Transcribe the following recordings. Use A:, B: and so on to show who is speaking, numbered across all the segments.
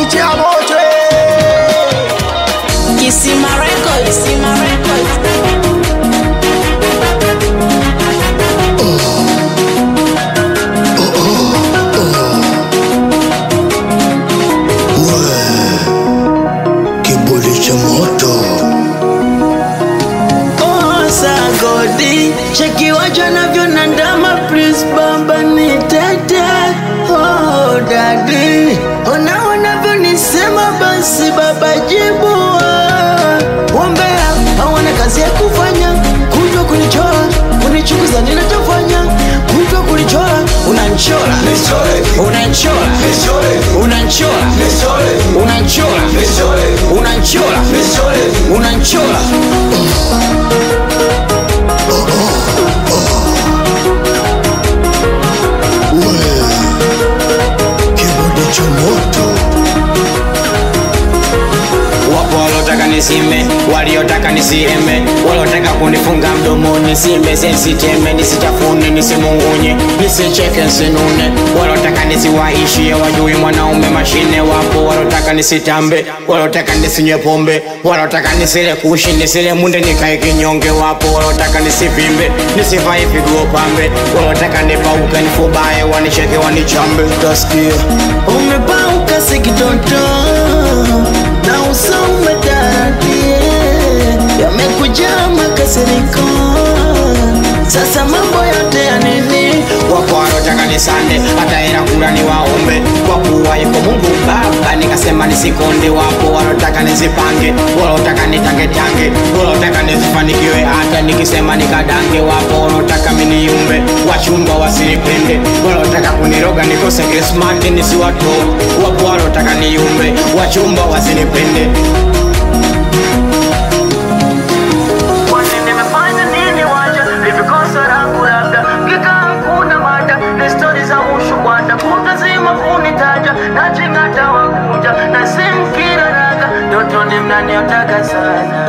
A: DJ Moto
B: Kisima Records, Kisima Records.
A: Kiburi cha moto
C: Osa godi cheki wacho navyo na ndama please baba ni tete oh dadi ona wanavyo nisema basi baba jibu Wombea hawana kazi ya kufanya kujwa kunichora kunichukuza ninachofanya kujwa kunichora unanchora unanchora unanchora unanchora unanchora unanchora
A: Kiburi cha moto
D: Wapo walotaka nisime, waliotaka nisieme, walotaka kunifunga mdomoni, nisimbe sensiteme, nisichafune, nisimungunye, nisicheke, nsinune, walotaka nisiwaishie, wajui mwanaume mashine. Wapo walotaka nisitambe, walotaka nisinywe pombe, walotaka nisile kushi, nisile munde, nikae kinyonge. Wapo walotaka nisivimbe, nisivae pigo pambe, walotaka nipauke, nifubae, wanicheke, wanichambe, utasikia
C: umepauka sikitoto na uso umetaradie yamekujaa makasiriko sasa mambo yote ya nini
D: wapo walotaka nisande hata hela kula ni waombe kwa kuwa yuko mungu baba nikasema nisikonde wapo walotaka nisipange walotaka nitangetange walotaka nisifanikiwe hata nikisema nikadange wapo walotaka miniumbe wachumba wasinipende walotaka kuniroga nikose krismati nisiwatoe wapo walotaka niumbe wachumba wasinipende
C: kwani nimefanya nini waja livikosa langu labda kika hakuna mada ni stori za ushubwada kutazima kunitaja nachingata wakuja na simkira raga ndotoni mnaniotaka sana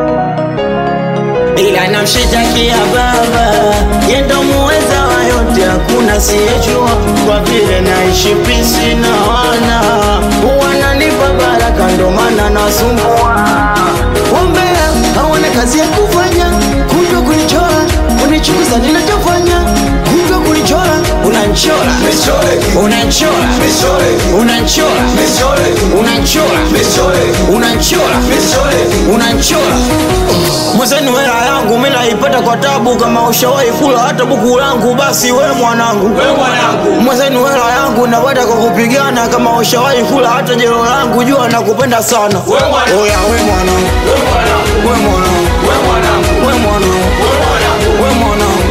C: ila namshitakia baba yendo muweza wa yote hakuna siyejua kwa vile naishi pisi na wana wananipa baraka ndo maana nasumbua wombea hawana kazi ya kufanya kujwa kunichora kunichukuza ninachofanya kujwa kunichora unanchora unanchora unanchora unanchora unanchora unanchora mwezeni hela yangu mi naipata kwa tabu kama ushawahi kula hata buku langu basi we mwanangu mwezeni hela yangu napata kwa kupigana kama ushawahi kula hata jelo langu jua nakupenda sana oya we mwanangu we mwanangu we mwanangu we mwanangu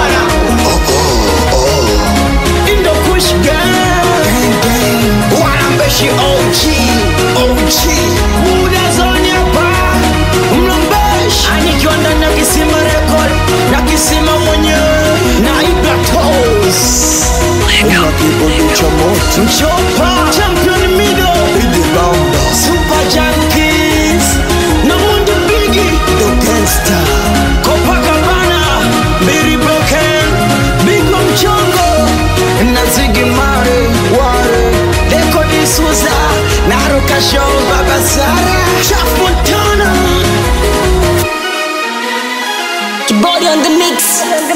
C: Indo Kush Gang Wanambeshi OG OG Muda zoni hapa Mlombeshi Anikiwa ndani ya kisima record Na kisima mwenyewe Na Ibra Toes
A: Una kiburi cha moto
C: Mchopa Champion Mido
A: Idi Bamba
C: Super Junkies Na Mundi Bigi
A: The Gangsta
C: Copacabana Mary Broken Bigwa Mchongo na Ziggy Marley Wale Deko D'Souza Naruka Show Baba Sara Chaf Montana
B: Body on the mix.